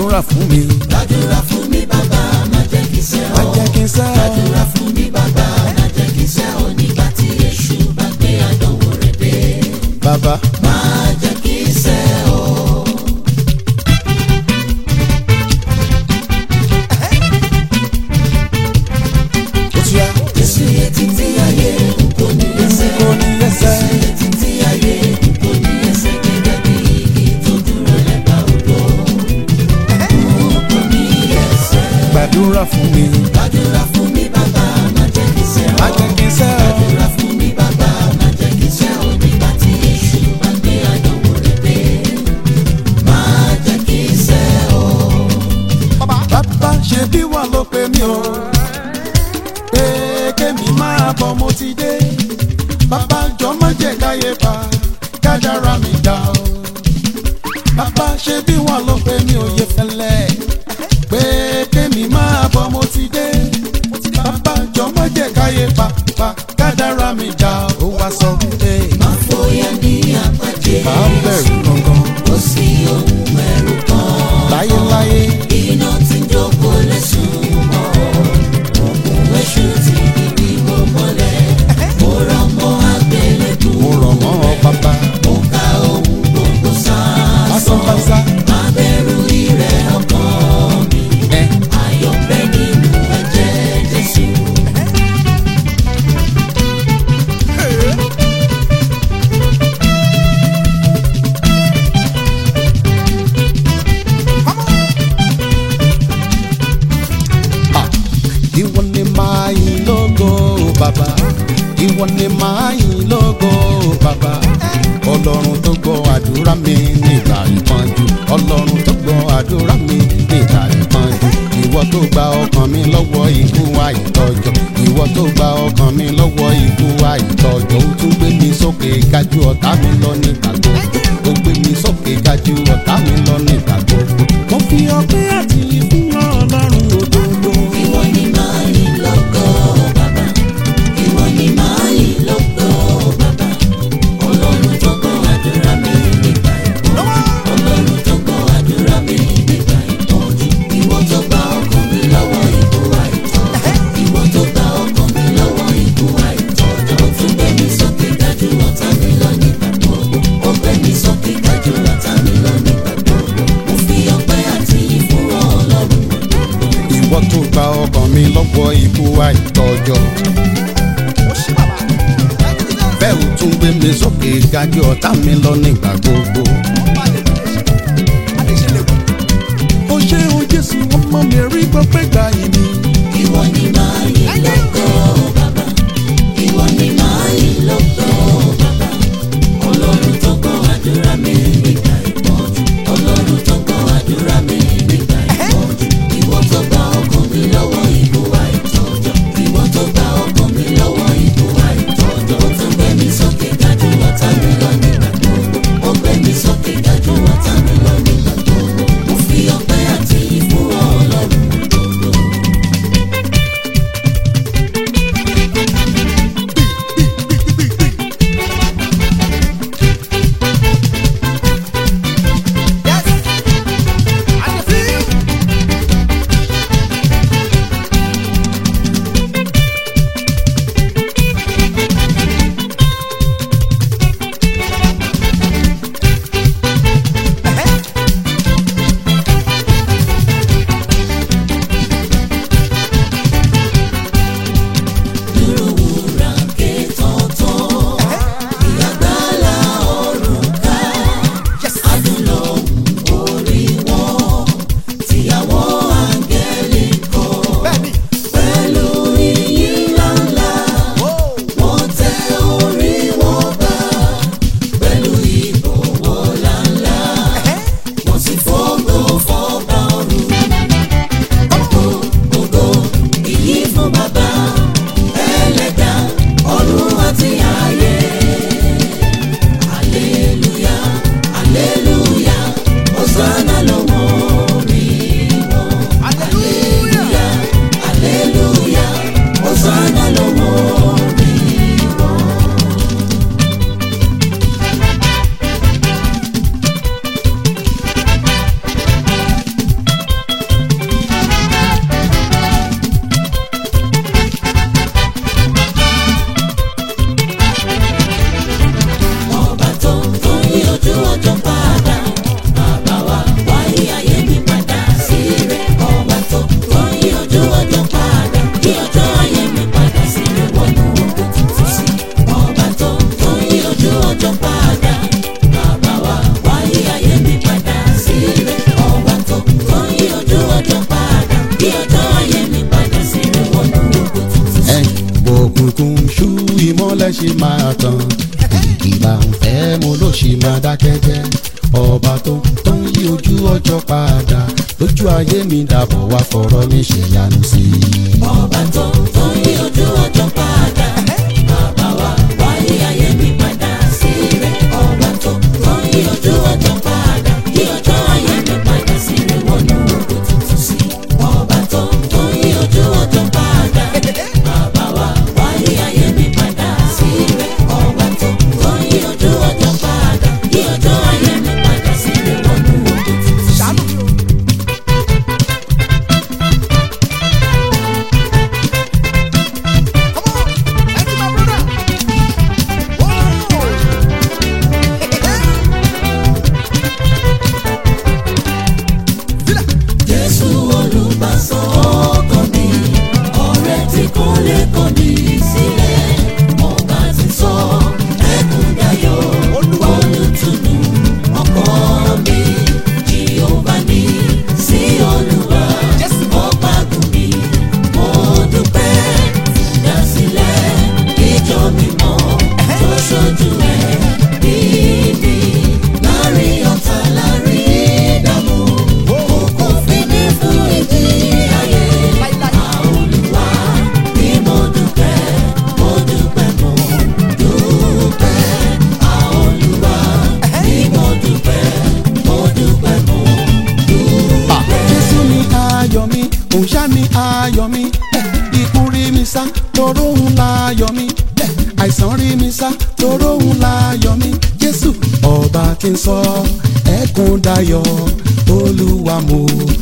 gbàdúrà fún mi. gbàdúrà fún mi bàbá má jẹ́ kí sẹ́ má ọ́. jẹ́ kí n sẹ́ ọ. gbàdúrà fún mi bàbá má jẹ́ kí sẹ́ ọ́ nígbà tí èṣù bá gbé àdánwò rẹ̀ dé. bàbá má jẹ́ kí sẹ́ ọ́. ó ti yá. Jésù yẹ títí ayé n kò ní ẹsẹ̀. kò ní ẹsẹ̀. Jésù yẹ títí ayé n kò ní ẹsẹ̀ gẹ́gẹ́ bí igi tó dúró lẹ́bàá odò. N kò ní ẹsẹ̀. gbàdúrà fún mi. Gbàdúrà fún mi bàbá má jẹ́ kí sẹ́ ọ́. má jẹ́ kí n sẹ́ ọ. Gbàdúrà fún mi bàbá má jẹ́ kí sẹ́ ọ́ nígbà tí èṣù bá gbé àdánwò rẹ̀ dé. Má jẹ́ kí sẹ́ ọ́. bàbá ṣe bí wà ló pe mí o. pé kémi máa bọ̀ mo ti dé. bàbá jọ má jẹ́ káyé pa kájára mi dá o. bàbá ṣe bí wà ló pe mí o yẹ fẹlẹ́. pé kémi máa bọ̀ mo ti dé. bàbá jọ má jẹ́ káyé pa pa kájára mi dá o. ó wá sọ pé Má fòyà ní àpàdé. bá ń bẹ̀rù gangan Kò sí ohun ẹ̀rù kan. láyéláyé. Iná tí ń jókòó lẹ́sùn mọ́. Òkun èṣù ti bíbí wò mọ́lẹ̀. Mo rọ̀ mọ́ àgbélébù. mo rọ̀ mọ́ ọ bàbá. Mo ka ohun gbogbo lásán sásán. pásá. Má bẹ̀rù ìrẹ̀ ọkàn mi. ẹ Ayọ̀ bẹ nínú ẹ̀jẹ̀ Jésù. Ah, ìwọ ni máa yìn lógo bàbá ìwọ ni máa yìn lógo bàbá ọlọ́run tó gbọ́ àdúrà mi nígbà ìpọ́njú ọlọ́run tó gbọ́ àdúrà mi nígbà ìpọ́njú ìwọ tó gba ọkàn mi lọ́wọ́ ikú àìtọ́jọ́ ìwọ tó gba ọkàn mi lọ́wọ́ ikú àìtọ́jọ́ ó tún gbé mi sókè gájú ọ̀tá mi lọ nígbà gbogbo ó gbé mi sókè gájú ọ̀tá mi lọ nígbà gbogbo mo fi ọpẹ́ àti ìfún ọlọ́run òdodo. Ìwọ ni máa yìn lógo bàbá. Ìwọ ni máa yìn lógo bàbá. Ọlọ́run tó gbọ́ àdúrà mi nígbà ìpọ́njú. Ọlọ́run tó gbọ́ àdúrà mi nígbà ìpọ́njú. Ìwọ tó gba ọkàn mi lọ́wọ́ ikú àìtọ́jọ́. Ìwọ tó gba ọkàn mi lọ́wọ́ ikú àìtọ́jọ́. Ó tún gbé mi sókè gájú ọ̀tá mi lọ nígbà gbogbo. Ó gbé mi sókè gájú ọ̀tá mi lọ nígbà gbogbo. Mo fi ọpẹ́ àti ìfún Ọlọ́run òdodo. ìwọ tó gba ọkàn mi lọ́wọ́ ikú àìtọ́jọ́. bẹ́ẹ̀ ò tún gbé mi sókè gájú ọ̀tá mi lọ nígbà gbogbo. ó ṣe o jésù ọmọ mi rí gbọ́pẹ́ gbà yìí mi. Ìwọ ni máa yìn lógo bàbá. Ìwọ ni máa yìn lógo bàbá. Ọlọ́run tó gbọ́ àdúrà mi nígbà ìpọ́njú. Ọlọ́run tó gbọ́ àdúrà mi nígbà ìpọ́njú. Ìwọ tó gba ọkàn mi lọ́wọ́ ikú àìtọ́jọ́. Ìwọ tó gba ọkàn mi lọ́wọ́ ikú àìtọ́jọ́. Ó tún gbé mi sókè gájú ọ̀tá mi lọ nígbà gbogbo. Ó gbé mi sókè gájú ọ̀tá mi lọ nígbà gbogbo. Mo fi ọpẹ́ àti ìfún Ọlọ́run òdodo. ọjọ́ padà kí ọjọ́ ayé mi padà sí rẹ̀ wọnú ògo tuntun. ẹ òkùnkùn ṣú ìmọ́lẹ̀ ṣe máa tàn ìgbà ń fẹ́ mo ló ṣì máa dákẹ́ jẹ́ ọba tó tó ń yí ojú ọjọ́ padà lójú ayé mi dàbọ̀ wá fọ̀rọ̀ mi ṣèyanu sí i. ọba tó tó yí ojú ọjọ́ padà bàbá wa wáyé ayé mi padà sí rẹ̀ ọba tó tó yí ojú ọjọ́ padà kí ọjọ́ ayé mi padà sí rẹ̀ wọnú ògo tuntun sí ọba tó tó yí ojú ọjọ́ padà bàbá wa wáyé ayé mi padà sí rẹ̀ ọba tó tó yí ojú ọjọ́ padà kí ọjọ́ ayé mi padà sí rẹ̀ wọnú ògo tuntun sí. Jésù olùbásọ ọkàn mi, ọ̀rẹ́ tí kò lè kọ̀ mí sílẹ̀. Ọba ti sọ ẹkún dayọ̀, olùtùnú ọkọ mi. Jèhófà ní sí Olúwa, ọba gùn mi. Mo dúpẹ́ ìdásílẹ̀ ìjọ mímọ́ tó ṣojú ẹ̀ níbi láàrin ọ̀tá láàrin ìdààmú. Kò fi mí fún ìdí ayé. Àolúwa ni mo dúpẹ́, mo dúpẹ́, mo dúpẹ́. Àolúwa ni mo dúpẹ́, mo dúpẹ́, mo dúpẹ́. Jésù ni ayọ̀ mi, òun ṣá ni ayọ̀ mi. Eh, Ikú rí mi sá, toró òun láyọ̀ mi. Eh, Àìsàn rí mi sá, toró òun láyọ̀ mi. Jésù ọba tí ń sọ ẹkún dayọ̀, Olúwa mo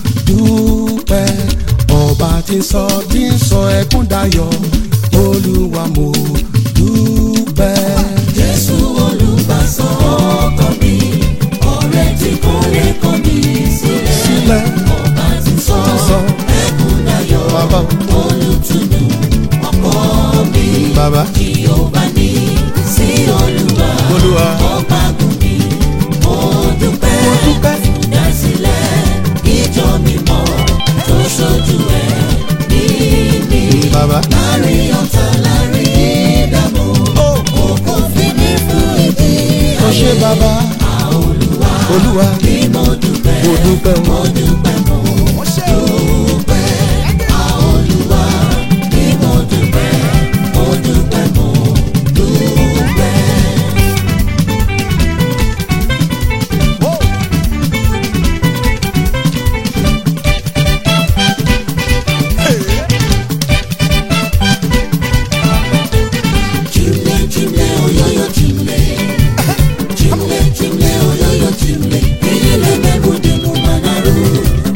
dúpẹ́. Ọba tí ń sọ tí ń sọ ẹkún dayọ̀, Olúwa mo dúpẹ́. Jésù olùbásọ ọkàn mi, ọ̀rẹ́ tí kò lè kọ̀ mí sílẹ̀. Sílẹ̀ Ọba ti sọ sọ ẹkún dayọ̀, bàbá olùtùnú ọkọ mi. bàbá Jèhófà ní sí Olúwa, Olúwa ọba gùn mi. Mo dúpẹ́, mo dúpẹ́. ìdásílẹ̀ ìjọ mímọ́ tó ṣojú ẹ̀ níbi. Bàbá. Láàrin ọ̀tá láàrin ìdààmú, òkú fi mí fún ìdí Ó ṣé ayé. bàbá Olúwa Olúwa ni mo dúpẹ́, mo dúpẹ́ o. mo dúpẹ́, mo dúpẹ́. Olúwa ni mo dúpẹ́, mo dúpẹ́, mo dúpẹ́. Chimle, chimle, oyoyo, chimle. Chimle, chimle, oyoyo, chimle. Iyele mebude mu manaru.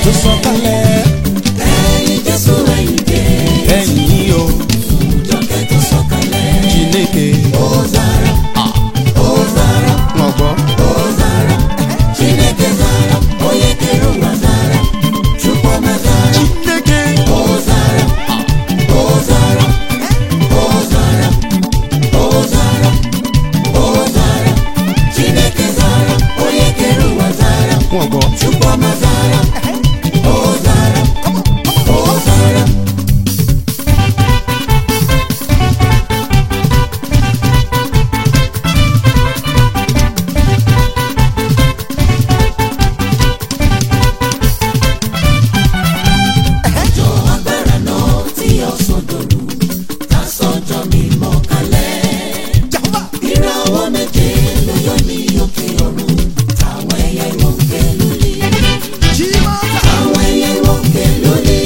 tó sọ̀kalẹ̀ ẹ̀yin Jésù ẹ̀yin dé ẹ̀yìn o jọkẹ́ tó sọ̀kalẹ̀ Chineke Ozara Ozara wọn gbọ́ Ozara Chineke zara onye kere ụwa zara Chukwuma zara Chineke Ozara Ozara Ozara Ozara Ozara Chineke zara onye kere ụwa zara wọn gbọ́ Chukwuma zara Ozara Ozara Ọjọ́ agbára náà tí ọ̀sán dòru ká sọ́jọ́ mímọ́ kalẹ̀. Ìràwọ̀ méje ló yọ ní òkè ọ̀run táwọn ẹyẹ wọn ń ké lórí. Táwọn ẹyẹ wọn ń ké lórí.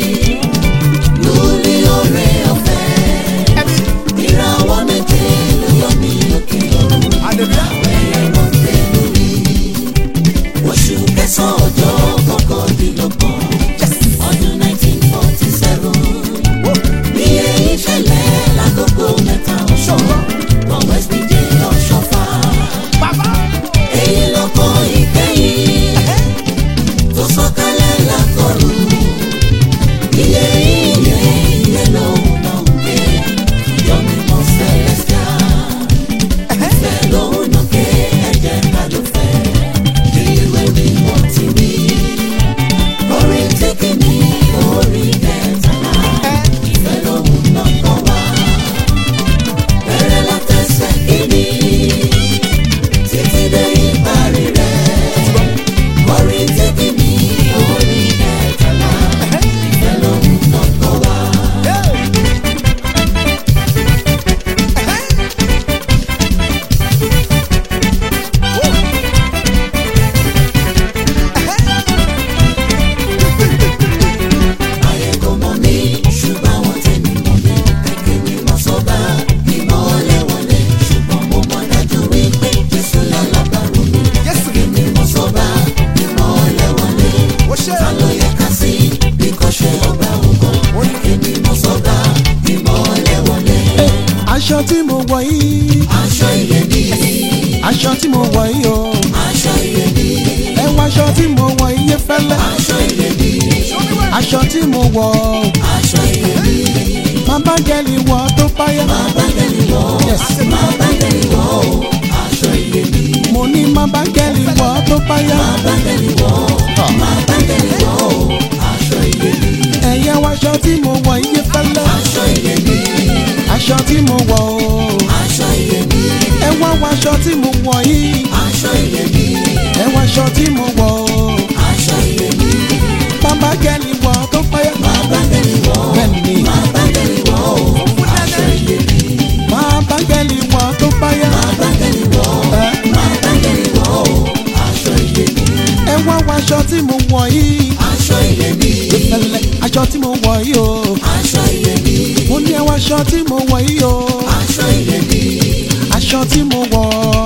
Lórí oore ọ̀fẹ́. Ìràwọ̀ méje ló yọ ní òkè ọ̀run táwọn ẹyẹ wọn ń ké lórí. Oṣù kẹsàn-án ọjọ́ kọkàndínlọ́gbọ̀n ọdún nineteen forty seven ní èyí ṣẹlẹ̀ lákòókò mẹ́ta ọ̀ṣọ́ wọn west dj ọ̀ṣọ́fà èyí lọ́kọ̀ ìkẹyìn tó sọ̀kalẹ̀ lákọ̀ọ́rù iye iye iye lòun náà ń gbé ìjọ mímọ́ celestial ìfẹ́ lòun náà ké ẹ̀jẹ̀ kàlùfẹ́ bí ìwé mímọ́ ti wí orin tí kìíní orin kẹtàlá ìfẹ́ lòun náà kọ́ wá bẹ̀rẹ̀ látẹsẹ̀ kìíní títí dé ìparí rẹ̀ orin tí kìíní orin kẹtàlá ìfẹ́ lòun náà kọ́ wá. ayé kò mọ̀ mí ṣùgbọ́n àwọn tèmi mọ̀ mí kẹ̀kẹ́ mi mọ̀ sọ́ba ìmọ̀lẹ̀ wọlé ṣùgbọ́n mo mọ̀ dájú wípé jésù lálábàárò mi kẹ̀kẹ́ mi mọ̀ sọ́ba ìmọ̀lẹ̀ wọlé ta ló yẹ ká sí bí kò ṣe ọba ògo kẹ̀kẹ́ mi mọ̀ sọ́ba ìmọ̀lẹ̀ wọlé aṣọ tí mo wọ̀ yìí aṣọ iyebíye aṣọ tí mo wọ̀ yìí o aṣọ iyebíye ẹ wọ aṣọ tí mo wọ̀ yìí fẹ́lẹ́ aṣọ iyebíye aṣọ tí mo wọ̀ aṣọ iyebíye má bá gẹ́lì wọ̀ tó páyà máa bá gẹ̀lì wọ̀ Yes. máa bá gẹ̀lì wọ̀ aṣọ iyebíye. mo ní má bá gẹ́lì wọ̀ tó páyà ẹ̀yẹ wọ aṣọ tí mo wọ̀ yìí fẹ́lẹ́ aṣọ tí mo wọ̀ o ẹ wá wọ aṣọ tí mo wọ̀ yìí ẹ wọ aṣọ tí mo wọ̀ o má bá gẹ́lì wọ̀ tó páyà bẹ́ẹ̀ ni má bá gẹ́lì wọ̀ tó páyà ẹ wá wọ aṣọ tí mo wọ̀ yìí fẹ́lẹ́ aṣọ tí mo wọ̀ yìí o mo ní ẹ wọ aṣọ tí mo wọ̀ yìí o aṣọ tí mo wọ̀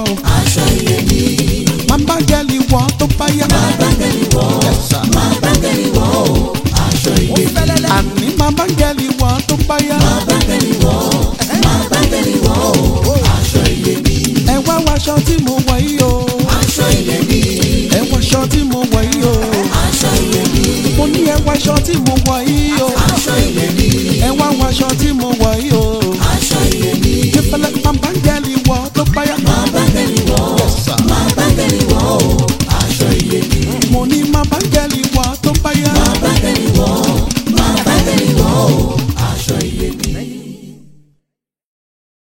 má bá gẹ́lì wọ̀ tó páyà Yes, sir. àní má bá gẹ́lì wọ̀ tó páyà ẹ wá wọ aṣọ tí mo wọ̀ yìí o ẹ wọ aṣọ tí mo wọ̀ yìí o mo ní ẹ wọ aṣọ tí mo wọ̀ yìí o ẹ wá wọ aṣọ tí mo wọ̀ yìí o